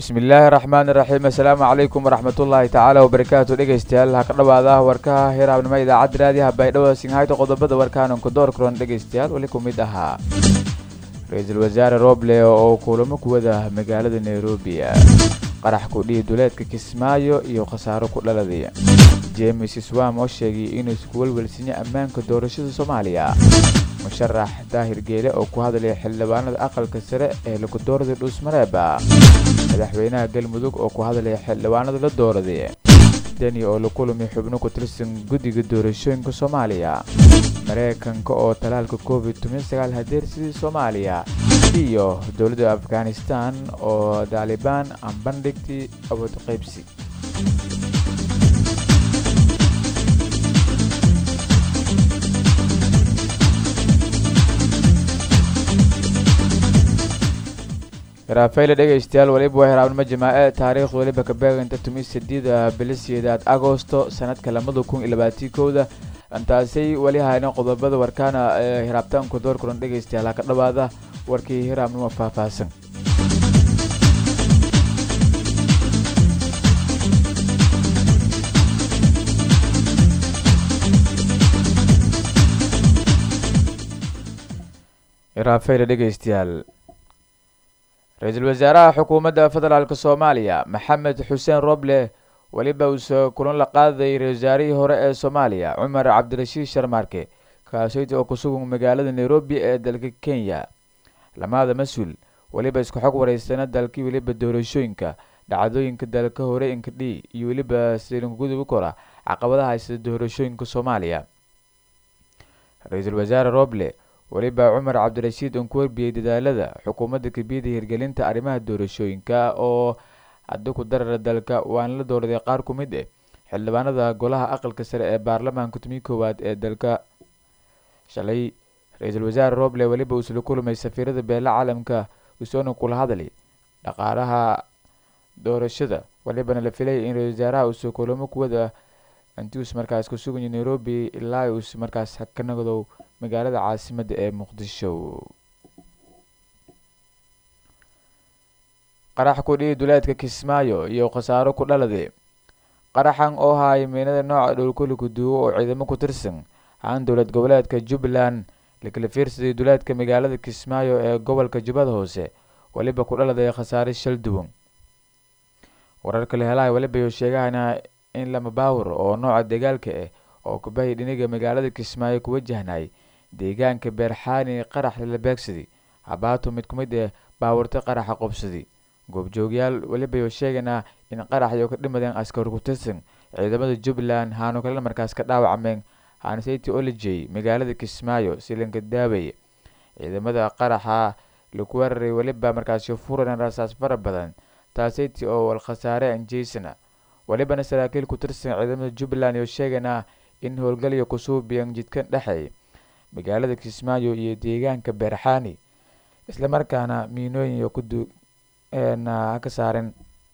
bismillaahi raxmaani raxiim assalaamu calaykum waraxmatullaahi tacaala wabarakaatu dhegeystayaal ha ka dhawaada warkaha hiraabnimo idaacadda raadiyaha baydhabo singhayta qodobada warkaananku door kulan dhegeystayaal weli ku mid ahaa ra-iisul wasaare roble oo kulamo ku wada magaalada nairobi qarax kudhihi duleedka kismaayo iyo khasaaro ku dhaladay james swam oo sheegay inuu isku welwelsiiyo ammaanka doorashada soomaaliya musharax daahir geele oo ku hadlaya xildhibaanada aqalka sare ee lagu dooraday dhuusmareeba madaxweynaha galmudug oo ku hadlaya xildhibaanada la dooraday deni oo la kulmay xubno ku tirsan guddiga doorashooyinka soomaaliya mareykanka oo talaalka covid hadeersidii soomaaliya iyo dowladda afghanistan oo daalibaan aan bandhigtay awood qaybsi raafayla dhegaystayaal weliba waa hiraabnimo jamaace taariikhda weliba ka beeganta tumi sideeda bilisiyeedaad agosto sanadka lamada kun iyo labaatii kowda intaasay weli hayna qodobada warkaana ee hiraabtaanku door kulan dhegaystayaal ha ka dhawaada warkii hiraabnimo faahfaahsan raafayla dhegaystayaal ra-iisul wasaaraha xukuumadda federaalk soomaaliya maxamed xuseen roble weliba uuse kulan la qaaday ra-isul wasaarihii hore ee soomaaliya cumar cabdirashiid sharmaarke kaaseyta oo ku sugan magaalada nairobi ee dalka kenya lamaada mas-uul weliba isku xog wareysana dalkii weliba doorashooyinka dhacdooyinka dalka hore inkadhi iyo weliba silinkugudubi kora caqabadaha haysada doorashooyinka soomaaliya ra-iisul wasaare roble weliba cumar cabdirashiid uon ku warbiyey dadaalada xukuumadda kabiyada hirgelinta arrimaha doorashooyinka oo hadda ku darara dalka waana la dooraday qaar ku mid eh xildhibaanada golaha aqalka sare ee baarlamaanka tumii koowaad ee dalka shalay ra-iisul wasaare roble weliba uusla kulmay safiirada beela caalamka usoona kula hadlay dhaqaalaha doorashada welibana la filay in ra-isul wasaaraha uuse kulamo kuwada intius markaas ku suganya nairobi ilaa uus markaas ka nagdow magaalada caasimadda ee muqdisho qarax kudhihi duleedka kismaayo iyo khasaaro ku dhaladay qaraxan oo haaya miinada nooca dhowlkoliku duuwo oo ciidamo ku tirsan aan dowlad goboleedka jubbaland lakala fiirsaday duleedka magaalada kismaayo ee gobolka jubbada hoose weliba ku dhaladay khasaare shal duwan wararka la helaha weliba sheegahana in lama baawur oo nooca dagaalka ah oo kubahay dhiniga magaalada kismaayo ku wajahnay deegaanka beerxaani qarax lala beegsaday habaato mid ku mid ah baawurta qaraxa qobsaday goobjoogyaal weliba sheeganaa in qaraxyo ka dhimadeen askar ku tirsan ciidamada jubbaland haanu kalena markaas ka dhaawacmeen hanseti olejey magaalada kismaayo silinka daawey ciidamada qaraxa laku weeraray weliba markaasi furan rasaas fara badan taaseti oo wal khasaare anjeysana welibana saraakiil ku tirsan ciidamada jubbaland oo sheeganaa in howlgalyo kusuubiyan jidkan dhexeey magaalada kismaayo iyo deegaanka beerxaani islamarkaana miinooyin kudu ka saaren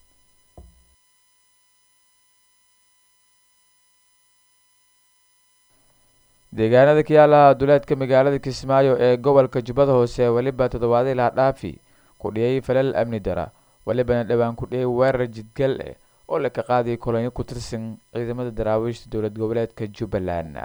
deegaanada kayaalaha duleedka magaalada kismaayo ee gobolka jubbada hoose weliba toddobaadii laha dhaafi ku dhiyay falal amni dara welibana dhowaan ku dhiyay weerar jidgal eh oo laka qaaday kolonyo ku tirsan ciidamada daraawiishta dowlad goboleedka jubbaland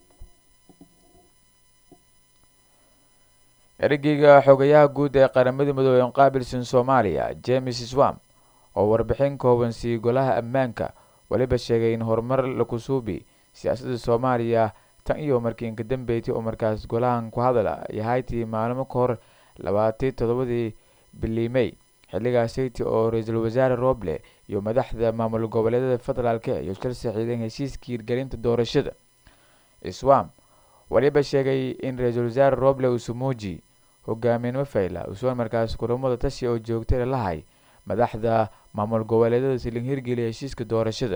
ergeyga xogayaha guud ee qaramada midoobey qaabilsan soomaaliya james swam oo warbixin kooban siiyey golaha ammaanka weliba sheegay in horumar lakusuubi siyaasadda soomaaliya tan iyo markii inka dambeeytay oo markaas golahan ku hadala yahaytii maalmo ka hor labaatii toddobadii biliimey xilligaasaytii oo ra-iisul wasaare roble iyo madaxda maamul goboleedyada federaalk iyo shal saxiideen heshiiskii hirgelinta doorashada swam weliba sheegay in ra-iisul wasaare roble usumuuji hogaamiyenimo fayla usugan markaas kulamada tashi oo joogtay lalahay madaxda maamul goboleedyada silin hirgeliya heshiiska doorashada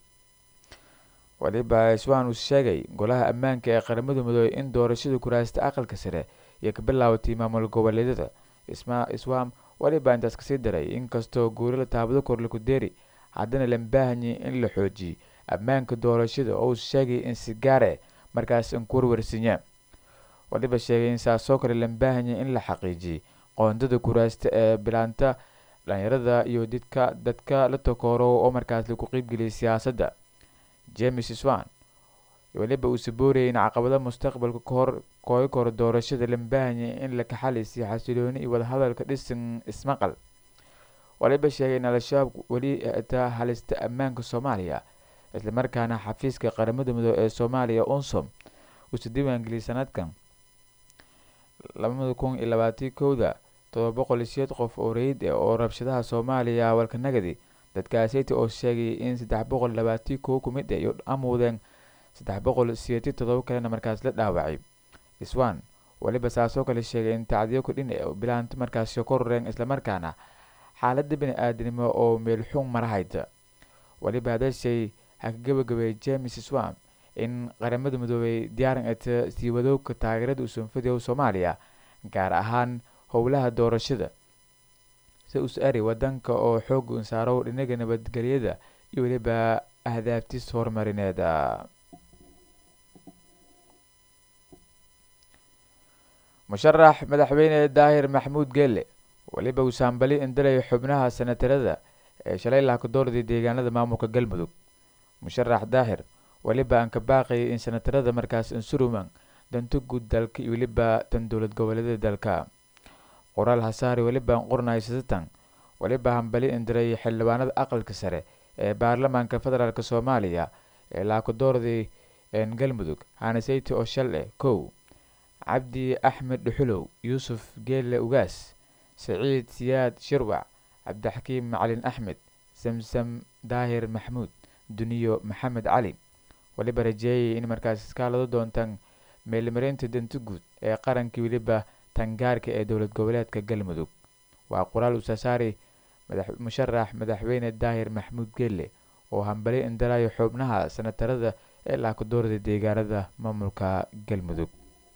waliba swan uu sheegay golaha ammaanka ee qaramada midoobey in doorashada kuraasta aqalka sare iyo ka bilaabatay maamul goboleedyada swam waliba intaas kasii daray inkastoo guurila taabado korlaku deeri haddana lambaahanyi in la xoojiyey ammaanka doorashada oo uu sheegay in si gaare markaas in ku warwarsiinya waliba sheegay in saasoo kale lambaahanya in la xaqiijiyey qoondada kuraasta ee bilaanta dhalinyarada iyo didka dadka la takooro oo markaas lagu qeybgeliyay siyaasadda james swan weliba uu saboorayay in caqabado mustaqbalka kahor kooga koro doorashada lambahanya in la kaxalisiyo xasilooni iyo wadahadalka dhisan ismaqal waliba sheegay in al-shabaab weli taa halista ammaanka soomaaliya islamarkaana xafiiska qaramada midoobe ee soomaaliya unsom uusa diiwaangeliyay sanadkan labada kun iyo labaatii kowda todoba boqol iyo sideed qof oo rayid ah oo rabshadaha soomaaliya walkanagadi dadkaaseyta oo sheegay in saddex boqol labaatii kow ku mid ah iyo amuudeen saddex boqol sideetii todoba kalena markaas la dhaawacay swan weliba saasoo kale sheegay in tacdiyo kudhin bilaanto markaasi kororeen islamarkaana xaalada bani aadanimo oo meelxuun marahayda weliba hadashay ha ka gabagabeeyay james swam in qaramada midoobey diyaaran eta sii wadowga taageerada usanfadiyow soomaaliya gaar ahaan howlaha doorashada si us ari wadanka oo xooga unsaarow dhinaga nabadgelyada iyo weliba ahdaaftiis horumarineeda musharax madaxweyne daahir maxamuud geelle weliba uu saambali indalay xubnaha sanatarada ee shalay laakadoorday deegaanada maamulka galmudug musharax daahir weliba aan ka baaqayay in sanatarada markaas insuruman danto guud dalka iyo weliba tan dowlad goboleedyada dalka qoraal hasaari weliba aan qornay sasatan weliba hambali indiray xildhibaanada aqalka sare ee baarlamaanka federaalk soomaaliya ee laakadoorday galmudug haanaseyti oo shal eh kow cabdi axmed dhuxulow yuusuf geelle ugaas saciid siyaad shirwac cabdixakiim macalin axmed samsam daahir maxmuud duniyo maxamed cali weliba rajeeyay in markaas iskaalado doontaan meelmarinta danta guud ee qarankii weliba tangaarka ee dowlad goboleedka galmudug waa qoraal usasaari musharax madaxweyne daahir maxmuud geelle oo hambali indalaayo xubnaha sanatarada ee laakadoorda deegaanada maamulka galmudug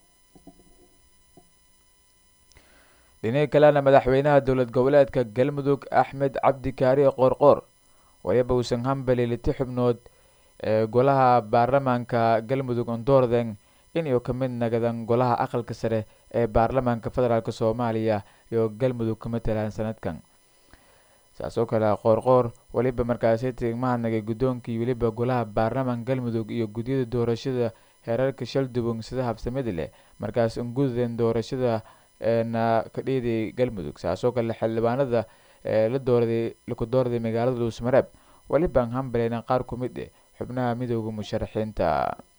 dhinaga kalena madaxweynaha dowlad goboleedka galmudug axmed cabdi kaari qoorqoor waliba uusan hambali liti xubnood ee golaha baarlamaanka galmudug ondoorden inuu ka mid nagadan golaha aqalka sare ee baarlamaanka federaalk soomaaliya iyo galmudug ka matalaan sanadkan saas oo kale qoorqoor weliba markaasi tigmahadnagay guddoonkii weliba golaha baarlamaanka galmudug iyo gudyada doorashada heerarka shaldubung sida habsamada leh markaas ungudeen doorashada eena ka dhiiday galmudug saasoo kale xildhibaanada ee la doorday laku doorday magaalada dhuusmareeb welibaan hambaleyna qaar ku mid eh xubnaha midooda musharaxiinta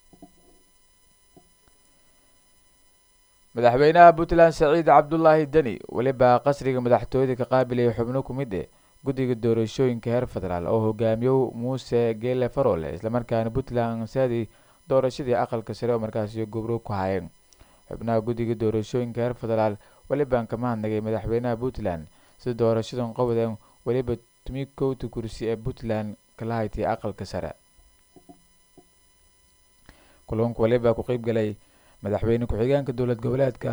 madaxweynaha puntland saciid cabdulaahi deni weliba qasriga madaxtooyada ka qaabilaya xubno ku mid eh guddiga doorashooyinka heer federaal oo hogaamiyo muuse geele farole islamarkaana puntland saadi doorashadii aqalka sare oo markaasi gobro ku hayeen xubnaha guddiga doorashooyinka heer federaal welibaan ka mahadnagay madaxweynaha puntland sida doorashadan qobden weliba tumi kowta kursi ee puntland kala haytay aqalka sare kulanka weliba ku qeyb galay madaxweyne ku-xigeenka dowlad goboleedka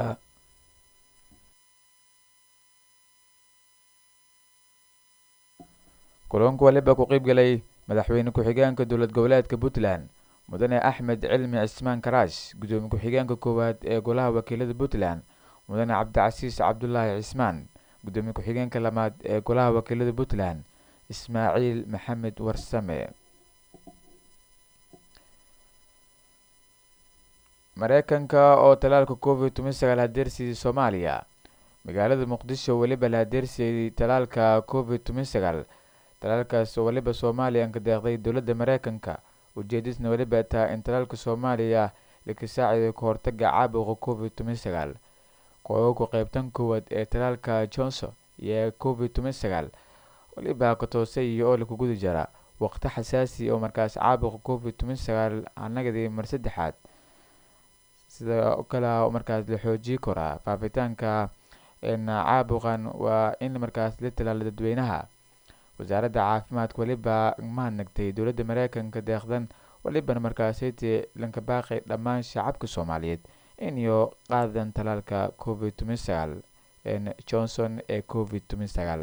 kulanka weliba ku qeyb galay madaxweyne ku-xigeenka dowlad goboleedka puntland mudane axmed cilmi cismaan karaash guddoomiye ku-xigeenka koowaad ee golaha wakiilada puntland mudane cabdicasiis cabdulaahi cismaan guddoomiye ku-xigeenka lamaad ee golaha wakiilada puntland ismaaciil maxamed warsame mareykanka oo talaalka covid toban sagaal hadeersiiyey soomaaliya magaalada muqdisho weliba la hadeersiiyey talaalka covid toban sagaal talaalkaas oo weliba soomaaliya ka deeqday dowladda mareykanka ujeedisna weliba taa in talaalka soomaaliya laka saaciday ka hortaga caabuqa covid toban sagaal koogaku qeybtan koowaad ee talaalka johnson iyo covid toban sagaal weliba ka toosay iyo oo laku gudi jara waqti xasaasi oo markaas caabuqa covid toban sagaal anagadii mar saddexaad sida kale markaas la xoojii koraa faafitaanka caabuqan waa in markaas la talaalo dadweynaha wasaaradda caafimaadka weliba mahadnagtay dowladda mareykanka deeqdan welibana markaasiti lanka baaqay dhammaan shacabka soomaaliyeed iniyo qaadan talaalka covid toban sagaal johnson ee covid toban sagaal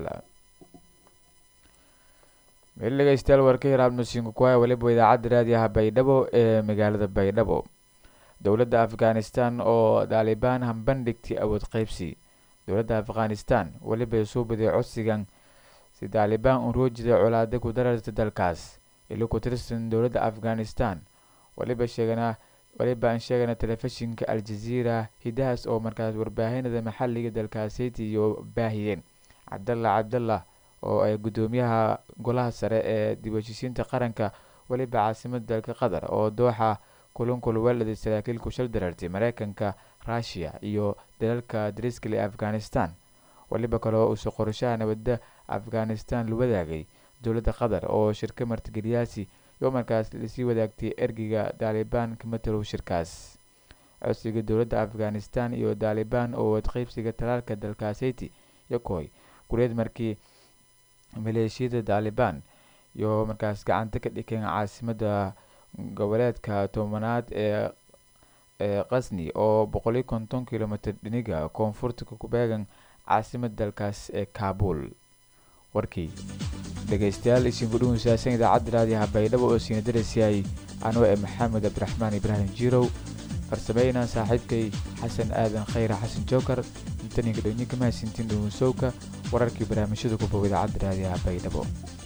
meel dhegeystayaal warka hiraabnusiinka kuhaya weliba idaacadda raadiyaha baydhabo ee magaalada baydhabo dowladda afghanistan oo daalibaan hambandhigtay awood qeybsi dowladda afghanistan weliba soo baday codsigan si taalibaan un roojida colaada ku dararta dalkaas ilo ku tirsan dowladda afghanistan waliba sheegana waliba aan sheegana telefishinka al-jaziira hidahaas oo markaas warbaahinada maxalliga dalkaaseyti iyo baahiyeen cabdalla cabdallah oo ay guddoomiyaha golaha sare ee dib heshiisiinta qaranka weliba caasimada dalka qatar oo dooxa kulankul weelada saraakiil kushal darartay mareykanka ruushiya iyo dalalka dariskale ee afghanistan weliba kaleo uuse qorashaha nabadda afghanistan la wadaagay dowladda qatar oo shirka martigeliyaasi iyo markaas lasii wadaagtay ergeyga taalibaan ka matalow shirkaas codsiga dowladda afghanistan iyo taalibaan oo wadqeybsiga talaalka dalkaaseyti iyo kooy gureed markii maleeshiyada taalibaan iyo markaas gacanta ka dhikeen caasimada goboleedka tobanaad ee ee qasni oo boqoliyo konton kilomitr dhiniga koonfurta ku beegan caasimada dalkaas ee kaabul warkii dhegeystayaal isinku dhuunsaasan idaacadda raadiyaha baydhabo oo siina darasyay anoo ee maxamed cabdiraxmaan ibraahim jirow farsameyna saaxiibkay xasan aadan khayra xasan jookar intaninka dhownyinka mahadsintiin dhuunsowka wararkii barnaamijyada ku bow idaacadda raadiyaha baydhabo